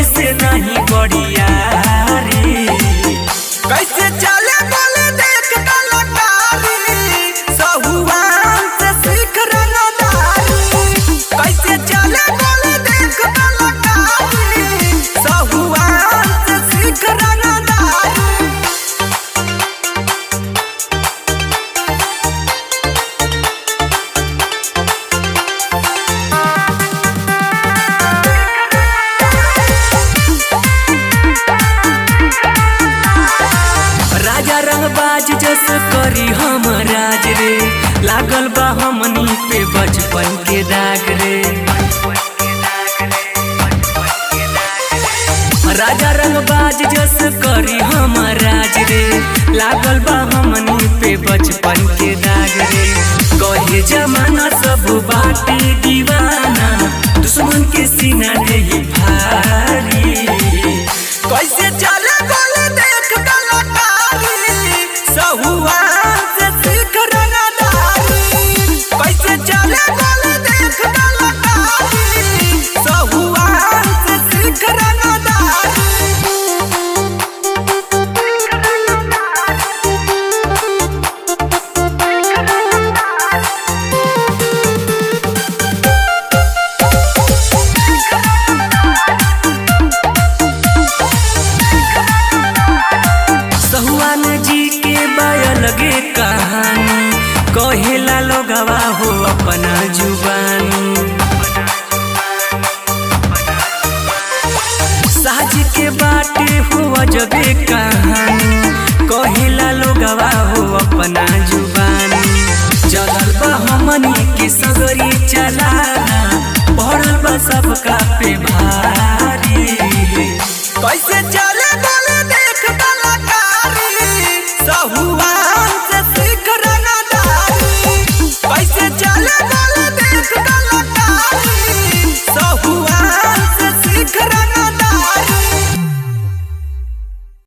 से नहीं बढ़िया रे कैसे चले बोले देख कलाकारी सहुआन से सीख रंगदारी कैसे चले बोले देख कलाकारी सहुआन से सीख रंगदारी राजा रंगबाज जस करी हम राज रे लागल बा हमनी पे बचपन के दाग रे राजा रंगबाज जस करी हम राज रे लागल बा हमनी पे बचपन के दाग रे कहे जमाना सब बाटे दीवाना दुश्मन के सीना नहीं भारी कैसे चले बोले देख कलाकारी सहुआन से सीख रंगदारी कैसे चले बोले देख कलाकारी सहुआन से सीख रंगदारी सहुआन जी के लगे कहानी कहेला लोगवा हो अपना जुबानी साज के बाटे हो अजबे कहानी कहेला लोगवा हो अपना जुबानी चलल बा हमनी के सगरी चलाना पड़ल बा सबका पे भारी कैसे चले बोल